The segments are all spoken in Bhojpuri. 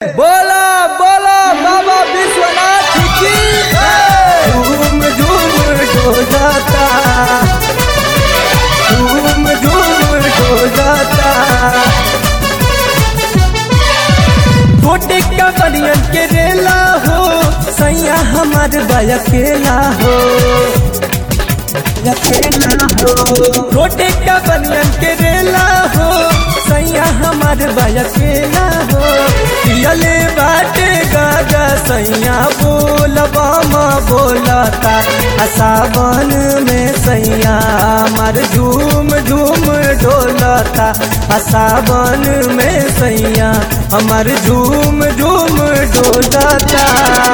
बोला बोला बाबा विश्वनाथ की जय। झूम झूम डोलाता झूम झूम डोलाता गोटे का बनियन के रेला हो सैया हमार बयकेला हो अकेला हो रोटे का बनियन के रेला हो सैया हमार बयकेला हो पियले बाटे गागा सैया बोलबा माँ बोलता आ सावन में सैया हमार झूम झूम डोलता आ सावन में सैया हमार झूम झूम डोलता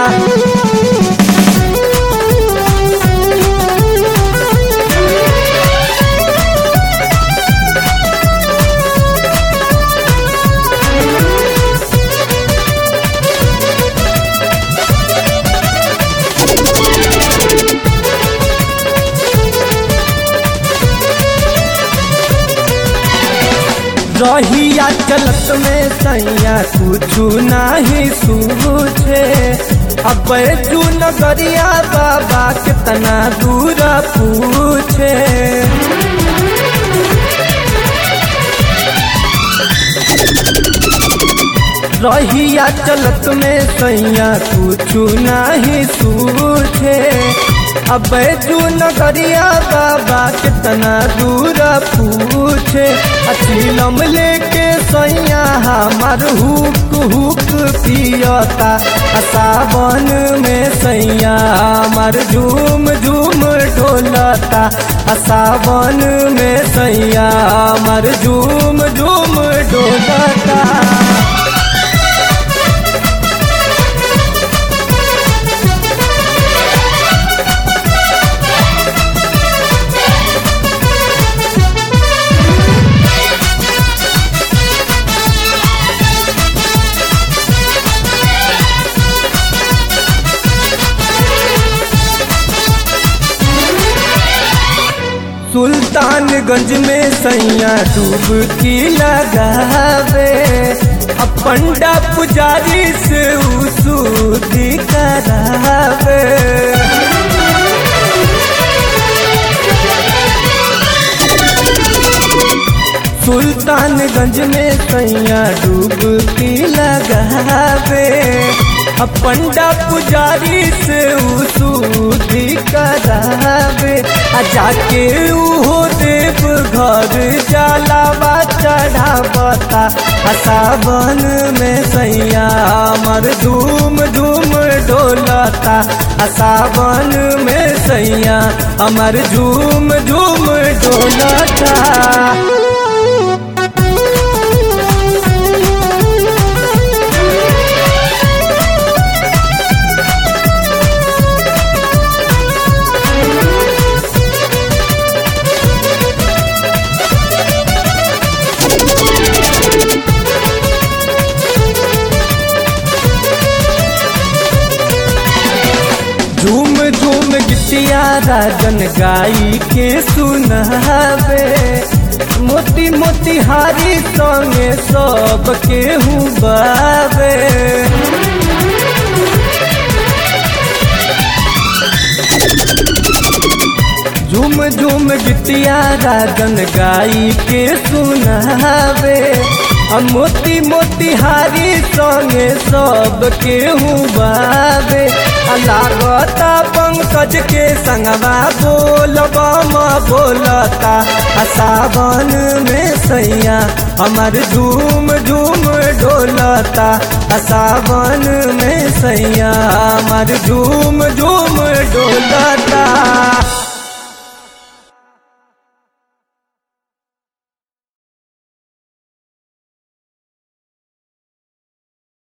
रहिया चलत में सैया कुछ नाही सूझे अब जू नगरिया बाबा कितना दूर पूछे रहिया चलत में सैया कुछ नाही सूझे अब जू नगरिया बाबा कितना दूर पूछे अचीलम लेके सैया हमार हुक हुक पियता आ सावन में सैया हमार झूम झूम ढोलता आ सावन में सैया हमार झूम झूम ढोलता सुल्तानगंज में सैया डूबकी लगावे अब पंडा पुजारी से उसूदी करावे सुल्तानगंज में सैया डूबकी लगावे अब पंडा पुजारी से उसूदी करावे आ जाके उहो देव घर जलावा चढ़ावता आ सावन में सैया हमर धूम धूम डोलता आ सावन में सैया हमर झूम झूम डोलता झूम झूम गिटिया राजन गाई के सुनावे मोती मोती हारी संगे सब के बावे झूम झूम गिटिया राजन गाई के सुनावे आ मोती मोती हारी संगे सब के बावे आ लागता पंकज के संगवा बोलबा माँ बोलता आ सावन में सैया हमार झूम झूम डोलता आ सावन में सैया हमार झूम झूम डोलता